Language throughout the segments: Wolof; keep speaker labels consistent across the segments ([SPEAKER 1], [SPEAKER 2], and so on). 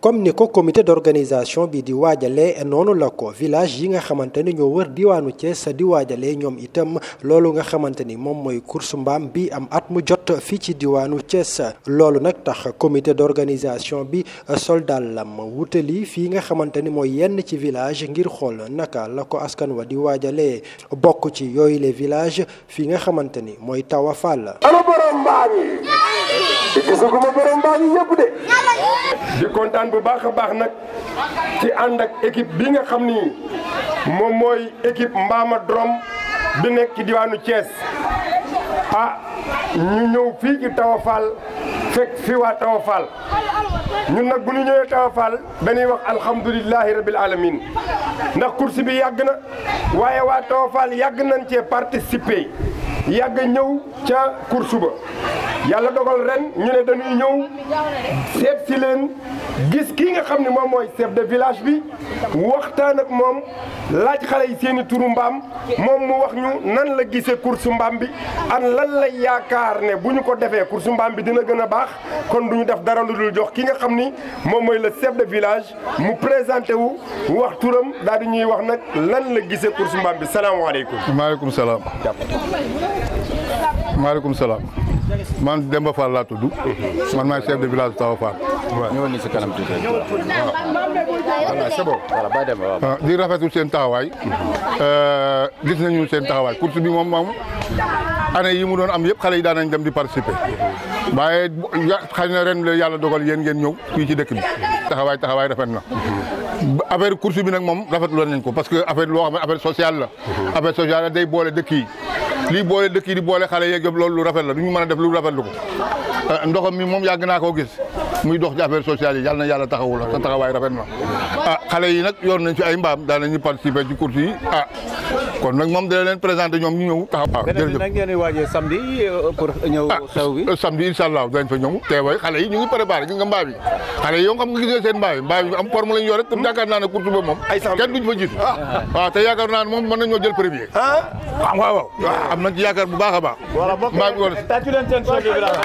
[SPEAKER 1] comme ni ko comité d'organisation bi di waajalee noonu la ko village yi nga xamante ni ñoo wër diwaanu Thiès di waajalee ñoom itam loolu nga xamante ni moom mooy course mbaam bi am at mu jot fii ci diwaanu Thiès loolu nag tax comité d'organisation bi soldaalam wutali fii nga xamante ni mooy yenn ci village ngir xool naka la ko askan wa di waajalee bokk ci yooyu les villages fii nga xamante ni mooy Tawa Fall.
[SPEAKER 2] ana borom mbaam yi gisuguma borom mbaam yi yëpp de. di kontaan bu baax a baax nag ci ànd ak équipe bi nga xam ni moom mooy équipe Mbama Drom bi nekk ci diwaanu Thiès ah ñu ñëw fii ci Tawa Fall fekk fi waa Tawa Fall ñun nag bu ñu ñëwee Tawa Fall dañuy wax alhamdulilahi rabil alamin ndax course bi yàgg na waaye waa Tawa Fall yàgg nañ cee participer yàgg ñëw ca course ba yàlla dogal ren ñu ne dañuy ñëw seet si leen gis kii nga xam ne moom mooy chef de village bi waxtaan ak moom laaj xale yi seeni turu mbaam moom mu wax ñu nan la gisee course mbaam bi an lan la yaakaar ne bu ñu ko defee course mbaam bi dina gën a baax kon du ñu def dara lu dul jox ki nga xam ni moom mooy le chef de village mu présenté wu wax turam daal di ñuy wax nag lan la gisee course mbaam bi salaamaaleykum.
[SPEAKER 3] maaleykum salaam. maaleykum salaam. man Demba Fall laa tudd. man maay chef de village Tawa Fall.
[SPEAKER 4] waaw ñëwoon ni si kanam tuuti. voilà c'est bon. voilà bàyyi dem waaw.
[SPEAKER 3] di rafetlu seen taxawaay. gis nañu seen taxawaay course bi moom moom année yi mu doon am yëpp xale yi daan nañ dem di participer. waaye xëy na ren la yàlla dogal yéen ngeen ñëw fii ci dëkk bi. taxawaay taxawaay rafet na. affaire course bi nag moom rafetlu nañ ko parce que affaire loo xam ne affaire sociale la. affaire sociale la day boole dëkk yi. lii boole dëkk yi di boole xale yeeg yëpp loolu lu rafet la du ñu mën a def lu rafetlu ko ndoxam mi moom yàgg naa koo gis muy dox ci affaire sociale yi yàlla na yàlla taxawu la sa taxawaay rafet na ah xale yi nag yor nañ fi ay mbaam daan nañu participer ci course yi ah kon nag moom dana leen présenter ñoom ñu ñëw taxaw. waaw jërëjëf
[SPEAKER 4] nag ngeen di waajee samedi pour ñëw xew bi.
[SPEAKER 3] ah samedi incha allah dañ fa ñëw teewaay xale yi ñu ngi préparé gis nga mbaa bi xale yi yow xam nga gisee seen mbaa bi mbaa bi am forme lañ yor rek te yaakaar naa ne course ba moom kenn duñ fa jiitu waaw te yaakaar naa ne moom mën nañoo jël premier waaw waaw waaw am nañ ci yaakaar bu baax a baax mbaa bi war
[SPEAKER 4] tàccu leen seen chef de village.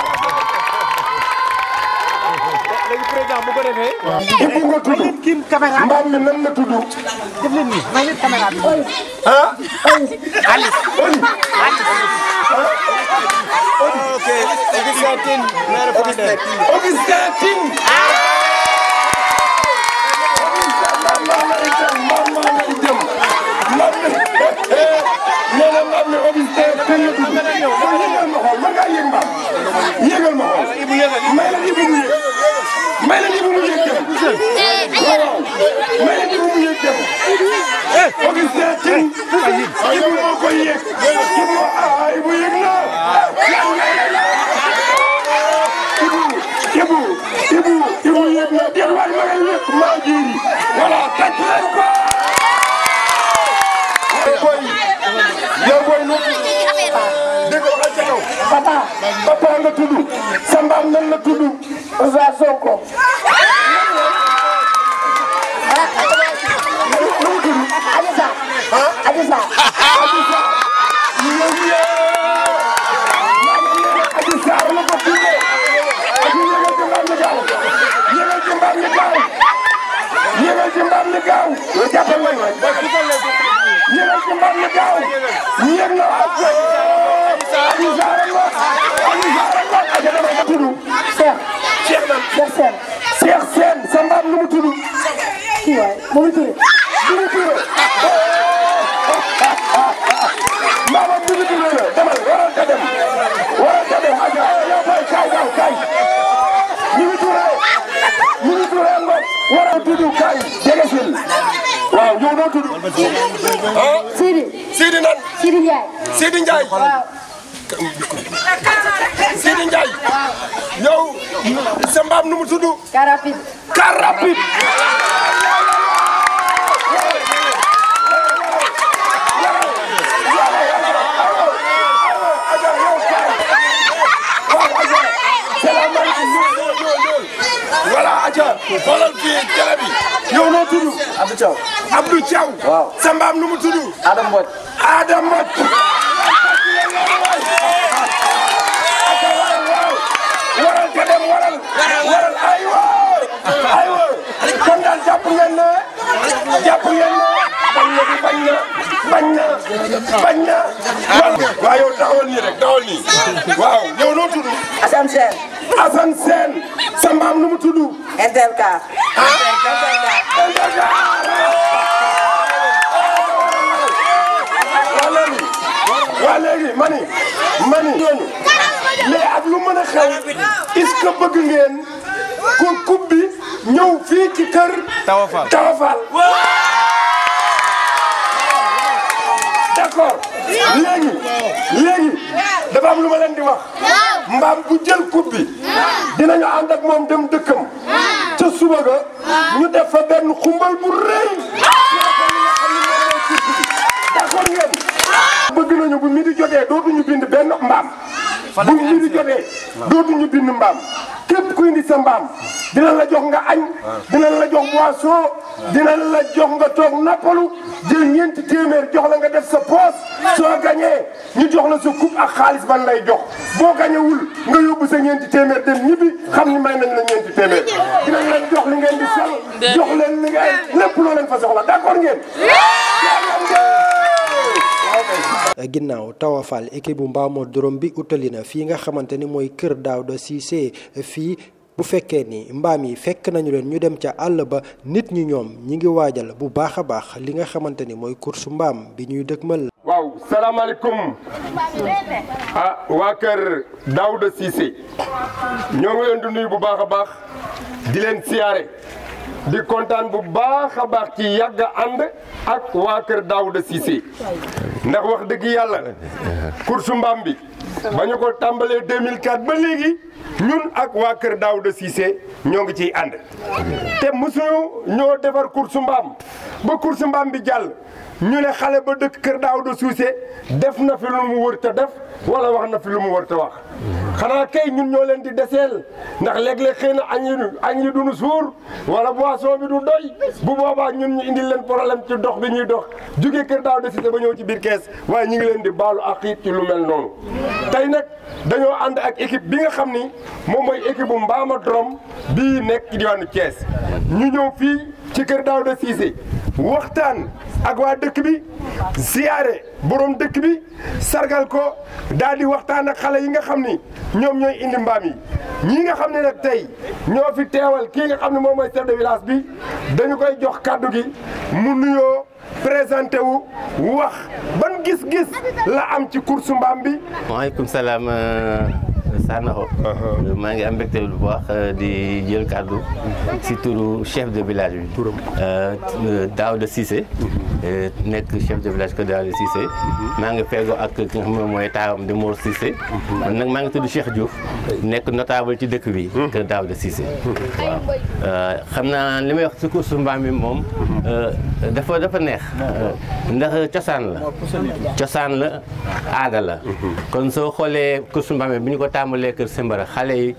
[SPEAKER 4] léegi président bu ko defee.
[SPEAKER 2] Ibu nga tudd mbaam mi nan la tudd.
[SPEAKER 5] def leen nii may leen caméra bi.
[SPEAKER 2] ah.
[SPEAKER 5] Alice.
[SPEAKER 4] ok Augustin Tine maire Fodé.
[SPEAKER 2] Augustin Tine. mbaam maa lay jëm mbaam maa lay jëm. mbaam mi nee na mbaam mi Augustin Tine la tudd. kon yëgal ma xool mën ngaa yëg mbaam. yëgal ma xool. may leen Ibu mu yëg. may leen Ibu mu yëg dem. waaw may leen Ibu mu yëg dem. Augustin Tine. Ibu moo koy yëg. Ibu ah Ibu yëg na. Ibu Ibu Ibu Ibu yëg na déet waay ma ngay yëg maa jiiri voilà tàcc leen ko. boy yow boy nu dégg nga waxal ca kaw. papa papa nga tudd sa mbaam nan la tudd. Ousa Sonko. nu mu tudd. Adisa. ah Adisa. Adisa. yow yee. Adji Sarr la ko tuddee. Adji yéegal ci mbaam mi gaaw. yéegal ci mbaam mi gaaw. yéegal ci mbaam mi gaaw. yow jàppal waay waay. yéegal ci mbaam mi gaaw. yéeg na waat. Adji Sarr la. Adji Sarr la. Adji dama ko tudd. Cheikh. Cheikh nan. Cheikh Sène. Cheikh Sène sa mbaam nu mu tudd. kii waay mu ngi tudd. mu ngi tudd. mbaamam mu ngi tudd la demal waral ka dem. waral ka dem Adja yow boy kaay kaay kaay. ñu ngi tuuree. ñu ngi tuuree ngoog. waral tudd kaay jege sil. waaw yow noo tudd. ah.
[SPEAKER 5] Sidi.
[SPEAKER 2] Sidi nan.
[SPEAKER 5] Sidi Ndiaye.
[SPEAKER 2] Sidi Ndiaye.
[SPEAKER 5] waaw.
[SPEAKER 2] Sidi Ndiaye. yow sa mbaam nu mu tudd.
[SPEAKER 5] car rapide.
[SPEAKER 2] car rapide. voilà Adja xoolal fii télé bi yow noo tudd.
[SPEAKER 4] Abdou Thiaw.
[SPEAKER 2] Abdou Thiaw.
[SPEAKER 4] waaw
[SPEAKER 2] sa mbaam nu mu tudd.
[SPEAKER 4] Adam Mbodj.
[SPEAKER 2] Adam Mbodj. waral ka dem waral. waral aywa aywa taxawal nii rek taxawal nii waaw yow noo tudd
[SPEAKER 6] Assane Sène
[SPEAKER 2] Assane Sène sa mbaam nu mu tudd
[SPEAKER 6] Intercar
[SPEAKER 2] waa léegi waa léegi mani mani ñooñu mais ak lu mën a xew est-ce que bëgg ngeen ko coupe bi ñëw fii ci kër
[SPEAKER 4] Tawafal
[SPEAKER 2] Tawafal d'accord léegi léegi dafa am lu ma leen di wax mbaam bu jël coupe bi dinañu ànd ak moom dem dëkkam ca suba ga ñu def fa benn xumbal bu rëy d'accord ngeen bëgg nañu bu midi jotee dootuñu bind benn mbaam bu midi jotee dootuñu bind mbaam képp ku indi sa mbaam dinañ la jox nga añ dinañ la jox boisson dinañ la jox nga toog nappalu jël ñeenti téeméer jox la nga def sa poos soo gañee ñu jox la sa coupe ak xaalis ban lay jox boo gañewul nga yóbbu sa ñeenti téeméer dem ñibbi xam ni may nañ la ñeenti téeméer dinañ leen jox li ngeen di sol jox leen li ngeen lépp loo leen fa soxla d'accord ngeen
[SPEAKER 1] ginnaaw tawafal équipe bu mbaamoo dorom bi utali na fii nga xamante ni mooy kër Daouda Cissé fii bu fekkee ni mbaam yi fekk nañu leen ñu dem ca àll ba nit ñi ñoom ñi ngi waajal bu baax a baax li nga xamante ni mooy course mbaam bi ñuy dëkkmal.
[SPEAKER 2] waaw salaamaaleykum ah waa kër Daouda Cissé ñoo ngi leen di nuyu bu baax a baax di leen siyaare di kontaan bu baax a baax ci yàgg ànd ak waa kër Daouda Cissé ndax wax dëgg yàlla course mbaam bi ba ñu ko tàmbalee 2004 ba léegi ñun ak waa kër Daouda Cissé ñoo ngi ciy ànd te mosuñu ñoo defar course mbaam ba course mbaam bi jàll ñu ne xale ba dëkk kër Daouda Cissé def na fi lu mu wër te def wala wax na fi lu mu wër te wax xanaa kay ñun ñoo leen di deseel ndax léeg-léeg xëy na añ yi añ yi duñu suur wala boisson bi du doy bu boobaa ñun ñu indil leen problème ci dox bi ñuy dox jóge kër Daouda Cissé ba ñëw ci biir kees waaye ñu ngi leen di baalu ak it ci lu mel noonu tey nag dañoo ànd ak équipe bi nga xam ni moom mooy équipe bu Mbama Drom bii nekk ci diwaanu Thiès ñu ñëw fii ci kër Daouda Cissé waxtaan ak waa dëkk bi ziyaare borom dëkk bi sargal ko daal di waxtaan ak xale yi nga xam ni ñoom ñooy indi mbaam yi ñii nga xam ne nag tey ñoo fi teewal kii nga xam ne moom mooy chef de village bi dañu koy jox kàddu gi mu nuyoo présenté wu wax ban gis-gis la am ci course mbaam bi.
[SPEAKER 7] waaleykum salaam Sanokho. maa ngi am mbégte bu baax di jël kàddu si turu chef de village bi. turam Daouda Cissé. nekk chef de village que Daouda Cissé. maa ngi feegoo ak ki nga xam ne mooy taawam di Mor Cissé. man nag maa ngi tudd Cheikh Diouf. nekk notable ci dëkk bi. kër Daouda Cissé. waaw xam naa li may wax si course mbaam bi moom. dafa dafa neex. ndax cosaan la. cosaan la aada la. kon soo xoolee course mbaam bi ñu ko tàmbalee kër Simbara xale yi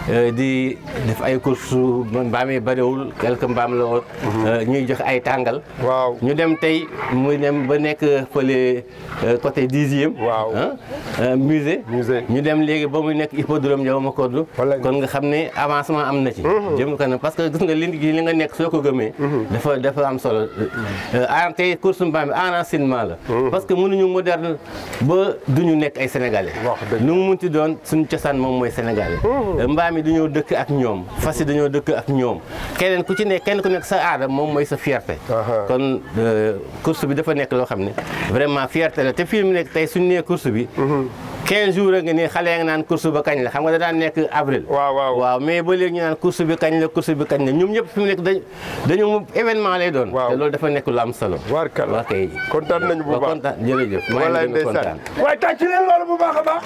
[SPEAKER 7] di def ay course mbaam yi bëriwul quelque mbaam la woon. ñuy jox ay tàngal.
[SPEAKER 2] waaw
[SPEAKER 7] ñu dem tey muy dem ba nekk fële côté dixième.
[SPEAKER 2] waaw
[SPEAKER 7] musée.
[SPEAKER 2] musée
[SPEAKER 7] ñu dem léegi ba muy nekk hippodrome Ndiaw Macodou.
[SPEAKER 2] wallaahi
[SPEAKER 7] kon nga xam ne avancement am na ci. jëm kanam parce que gis nga li li nga nekk soo ko gëmee. dafa dafa am solo en tey course mbaam bi enracinement la. parce que mënuñu moderne ba duñu nekk ay sénégalais. nu mu munti doon suñu cosaan moom mooy sénégalais. mbaam yi dañoo dëkk ak ñoom fas yi dañoo dëkk ak ñoom keneen ku ci nekk kenn ku nekk sa aada moom mooy sa fierté. kon course bi dafa nekk loo xam ne vraiment fierté la te fii mu nekk tey suñu nee course bi. 15 jours a nga nii xale ya nga naan course ba kañ la xam nga da daan nekk avril.
[SPEAKER 2] waaw waaw
[SPEAKER 7] waaw mais ba léegi ñu naan course bi kañ la course bi kañ la ñoom ñëpp fi mu nekk dañ dañu événement lay doon.
[SPEAKER 2] waaw
[SPEAKER 7] te loolu dafa nekk lu am solo.
[SPEAKER 2] waar kàlla
[SPEAKER 7] waa kay.
[SPEAKER 2] kontaan nañu bu
[SPEAKER 7] waaw
[SPEAKER 2] baax
[SPEAKER 7] kontaan jërëjëf. maa
[SPEAKER 2] wallaay
[SPEAKER 7] ngi leen di
[SPEAKER 2] ndeysaan
[SPEAKER 7] kontaan.
[SPEAKER 2] waaye tàcc leen loolu bu baax a baax.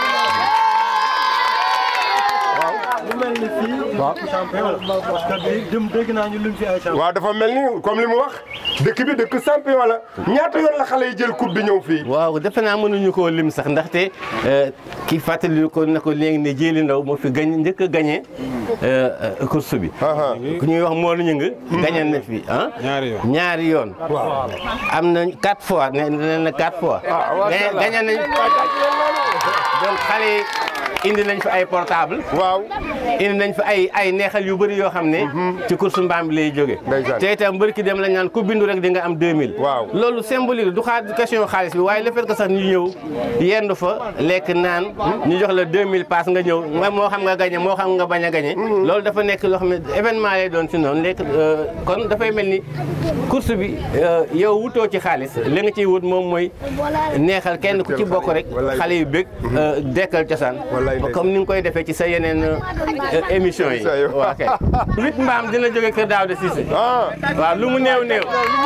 [SPEAKER 8] lu mel ni fii. waaw champion la parce que bii dem dégg naa ñu lim fi ay champion.
[SPEAKER 2] waaw dafa mel ni comme li mu wax dëkk bi dëkk champion la ñaata yoon la xale yi jël coupe bi ñëw fii.
[SPEAKER 7] waaw defe naa mënuñu koo lim sax ndaxte ki fàttali ko na ko léegi ne jéeli ndaw moo fi gañ njëkk a gañe course bi. ku ñuy wax Mor Ñing gañe na fi ah.
[SPEAKER 4] ñaari yoon
[SPEAKER 7] ñaari yoon. am na quatre fois nee na quatre fois. gañe gañe nañ donc xale yi indi nañ fi ay portable
[SPEAKER 2] waaw
[SPEAKER 7] indi nañ fa ay ay neexal yu bëri yoo xam ne ci course mbaam bi lay jóge te itam mbër ki dem lañ naan ku bindu rek di nga am 2000
[SPEAKER 2] waaw
[SPEAKER 7] loolu symbolique du xaar question xaalis bi waaye le fait que sax ñu ñëw yendu fa lekk naan ñu jox la 2000 pass nga ñëw nga moo xam nga gagné moo xam nga bañ a gagné loolu dafa nekk loo xam ne événement lay doon si noonu lekk kon dafay mel ni course bi yow wutoo ci xaalis li nga ciy wut moom mooy neexal kenn ku ci bokk rek xale yu bëgg dekkal cosaan comme ni nga koy defee ci sa yeneen émission yi waaw kay huit mbaam dina jóge kër Daouda Cissé waaw lu mu néew néew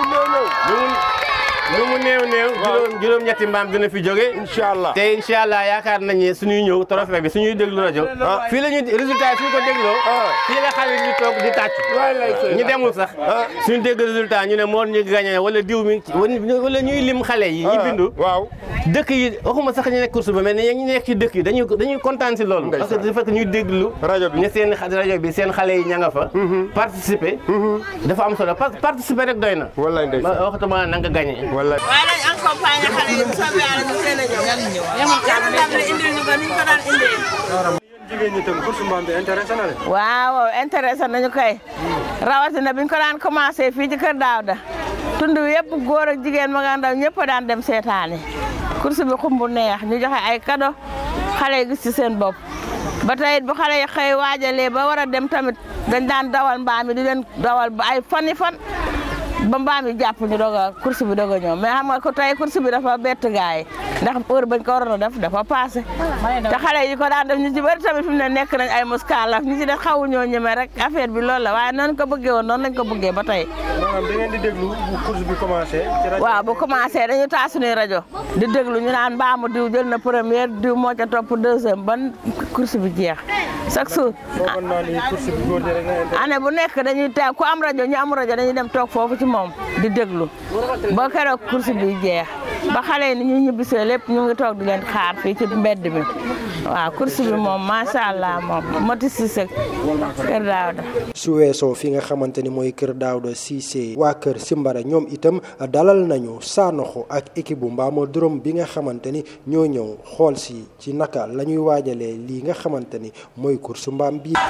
[SPEAKER 7] lu mu néew néew juróom juróom ñetti mbaam dina fi jóge
[SPEAKER 2] incha allah
[SPEAKER 7] te incha allah yaakaar nañ ne suñuy ñëw trophée bi suñuy déglu rajo fii la ñuy résultat yi suñu ko dégloo fii la xale ñu toog di tàcc ñu demul sax suñu dégg résultat ñu ne moo ñu gagné wala diw mi wala ñuy lim xale yi ñi bindu
[SPEAKER 2] waaw
[SPEAKER 7] dëkk yi waxuma sax ñu nekk course ba mais ne ñu nekk ci dëkk yi dañuy dañuy kontaan si loolu parce que dafa fekk ñuy déglu
[SPEAKER 2] rajo bi
[SPEAKER 7] ne seen rajo bi seen xale yi ña nga fa participer dafa am solo parce que participer rek doy na
[SPEAKER 2] wallaay ndeysaan
[SPEAKER 7] waxtuma na nga gagné
[SPEAKER 2] wallaay
[SPEAKER 6] waaye nañ accompagné xale yi bu soobee yàlla ñu teel a ñëw. yàlla ndam li indil ñu ko ni ñu ko daan indee.
[SPEAKER 8] jigéen ñi tam course mbaam bi intéressé na leen.
[SPEAKER 6] waaw intéressé nañu koy rawatina biñ ko daan commencé fii ci Kër Daouda tund wi yëpp góor ak jigéen ma nga ndaw ñëpp daan dem seetaani course bi xumbu neex ñu joxe ay cadeau xale yi gis ci seen bopp ba tey it bu xale yi xëy waajalee ba war a dem tamit dañ daan dawal mbaam mi di leen dawal ba ay fani fan ba mbaam yi jàpp ñu doog a course bi doog a ñëw mais xam nga ko tey course bi dafa bett gaay ndax heure bañ ko waroon a def dafa passé te xale yi ko daan def ñu ci bëri tamit fi mu ne nekk nañ ay muskaalaf ñu ci def xawu ñoo ñeme rek affaire bi loolu la waaye noonu ko bëggee woon noonu lañ ko bëggee ba tey
[SPEAKER 8] maanaam da ngeen di déglu bu course bi commencé. ci rajo
[SPEAKER 6] waaw bu commencé dañu taal suñuy rajo di déglu ñu naan mbaamu diw jël na première diw moo ca topp deuxième ban course bi jeex chaque jour
[SPEAKER 8] foogoon naa ni course bi góor ñi rek nga intéressé.
[SPEAKER 6] année bu nekk dañuy teew ku am rajo ñu am rajo dañuy dem toog foofu ci moom di déglu ba keroog course bi jeex ba xale yi ni ñu ñibbisee lépp ñu ngi toog di leen xaar fii ci mbedd mi waaw course bi moom macha allah moom moti Cissé Kër Daouda
[SPEAKER 1] su weesoo fi nga xamante ni mooy Kër Daouda Cissé waa Kër Simbara ñoom itam dalal nañu Sanoxo ak équipe bu Mbamo Dóorom bi nga xamante ni ñoo ñëw xool si ci naka la ñuy waajalee lii nga xamante ni mooy course mbaam bi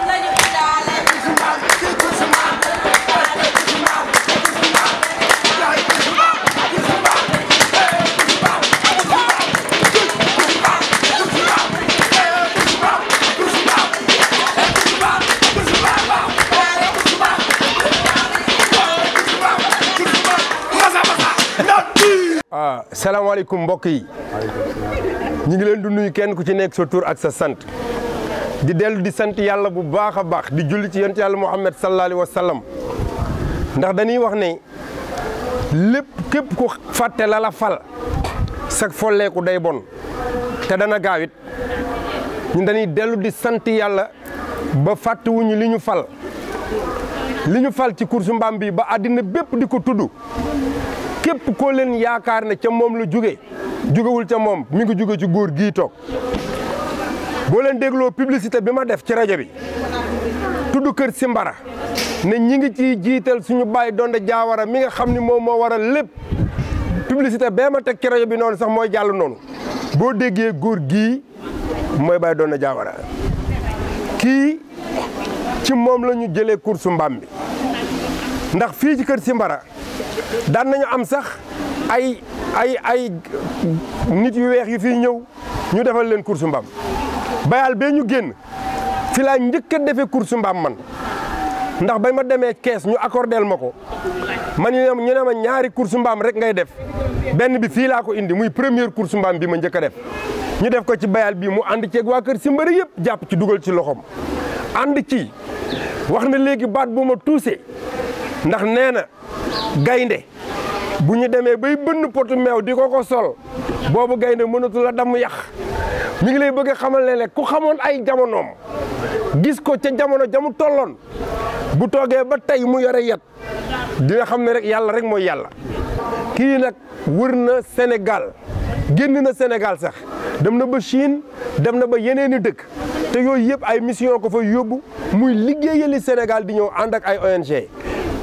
[SPEAKER 2] ah salaamaaleykum mbokk yi ñu ngi leen di nuyu kenn ku ci nekk sa tur ak sa sant di dellu di sant yàlla bu baax a baax di julli ci yonent yàlla Muhammad sallallahu alayhi wa sallam ndax dañuy wax ne lépp képp ku fàtte la la fal sag folleeku day bon te dana gaawit ñun dañuy dellu di sant yàlla ba fàttewuñu li ñu fal li ñu fal ci course mbaam bi ba àddina bépp di ko tudd képp koo leen yaakaar ne ca moom la jóge jógewul ca moom mi ngi jóge ci góor gii toog boo leen dégloo publicité bi ma def ci rajo bi tudd kër Simbara ne ñi ngi ciy jiital suñu bàyyi donde jaawara mi nga xam ni moom moo waral lépp publicité bee ma teg ci rajo bi noonu sax mooy jàll noonu boo déggee góor gii mooy bàyyi donde jaawara kii ci moom la ñu jëlee course mbaam bi ndax fii ci kër Simbara daan nañu am sax ay ay ay nit yu weex yu fiy ñëw ñu defal leen course mbaam bayal bee ñu génn fi laa njëkk a defee course mbaam man ndax ba ma demee kees ñu accordeel ma ko man ñu ne ñu ne ma ñaari course mbaam rek ngay def benn bi fii laa ko indi muy première course mbaam bi ma njëkk a def ñu def ko ci bayal bii mu ànd ceeg waa kër Simbara yëpp jàpp ci dugal ci loxoom ànd ci wax na léegi baat bu ma tuusee ndax nee na gaynde bu ñu demee bay bënn potu meew di ko ko sol boobu gaynde mënatu la damu yax mi ngi lay bëgg a xamal ne ku xamoon ay jamonoom gis ko ca jamono jamu tolloon bu toogee ba tey mu yore yet dina xam ne rek yàlla rek mooy yàlla kii nag wër na Sénégal génn na Sénégal sax dem na ba Chine dem na ba yeneen i dëkk te yooyu yëpp ay mission ko fa yóbbu muy liggéeyali Sénégal di ñëw ànd ak ay ONG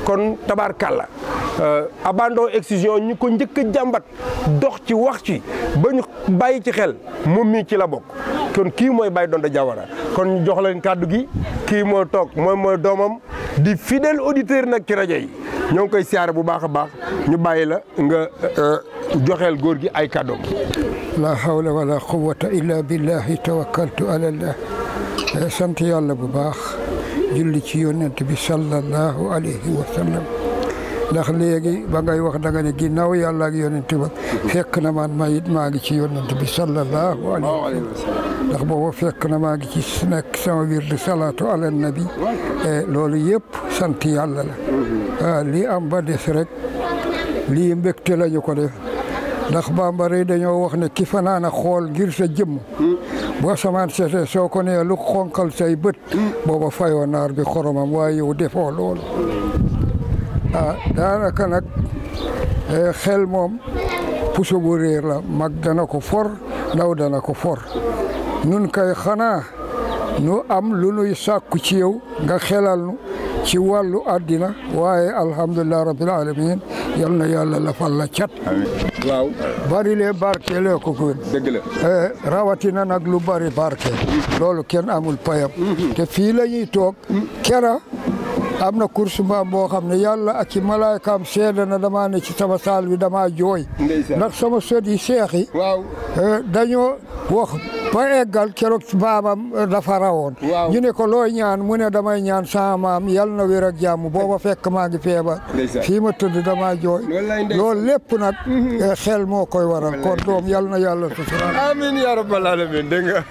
[SPEAKER 2] kon tabaarkàlla abandon excision ñi ko njëkk a jàmbat dox ci wax ci ba ñu bàyyi ci xel moom mii ci la bokk kon kii mooy Baye Donda Diawara kon ñu jox leen kàddu gi kii moo toog mooy mooy doomam di fidèle auditeur nag ci rajo yi ñoo ngi koy siyaare bu baax a baax ñu bàyyi la nga joxeel góor gi ay kàddoom
[SPEAKER 9] la hawla wala quwwata illa billahi tawakkaltu ala allah sant yàlla bu baax julli ci yonent bi sallallahu alayhi wa sallam ndax léegi ba ngay wax da nga ne ginnaaw yàlla ak yonent ba fekk na man ma it maa ngi ci yonent bi sallallahu alayhi wa sallam ndax booba fekk na maa ngi ci nekk sama wirdu salaatu ala nabi loolu yëpp sant yàlla la lii am ba des rek lii mbégte lañu ko def ndax bambara yi dañoo wax ne ki fanaan a xool ngir sa jëmm boo samaan seetee soo ko nee lu xonkal say bët booba fayoo naar bi xoromam waaye yow defoo loolu ah daanaka nag xel moom puso bu réer la mag dana ko for ndaw dana ko for nun kay xanaa nu am lu nuy sàkku ci yow nga xelal nu ci wàllu àddina waaye alhamdulilah rabbil alamin yal na yàlla lafal la cat
[SPEAKER 2] waaw
[SPEAKER 9] bari lee barke lee ko gën
[SPEAKER 2] dëgg la
[SPEAKER 9] rawatina nag lu bari barke loolu kenn amul payam te fii la ñuy toog kera am na course mbaam boo xam ne yàlla ak ci malaaykaam seede na damaa ne ci sama saal bi damaa jooy ndax sama sët yi seex yi
[SPEAKER 2] waaw
[SPEAKER 9] dañoo wax ba eggal keroog baamam dafa rawoon ñu ne ko looy ñaan mu ne damay ñaan sama maam yal na wér ak jàmm booba fekk maa ngi feebar fii ma tëdd damaa jooy loolu lépp nag xel moo koy waral kon doom yal na yàlla sutural
[SPEAKER 2] amiin yaa rabbal alamin dégg nga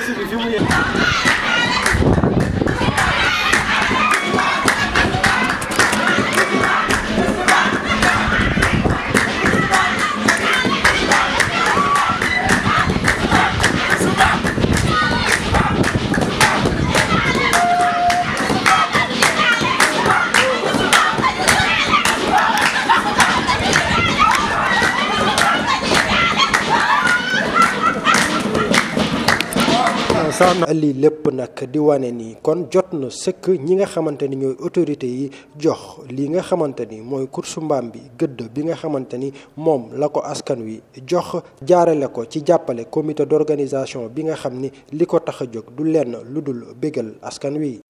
[SPEAKER 1] lii lépp nag di wane ni kon jot na sëkk ñi nga xamante ni ñooy autorité yi jox lii nga xamante ni mooy course mbaam bi gëdd bi nga xamante ni moom la ko askan wi jox jaarale ko ci jàppale comité d'organisation bi nga xam ni li ko tax a jóg du lenn lu dul bégal askan wi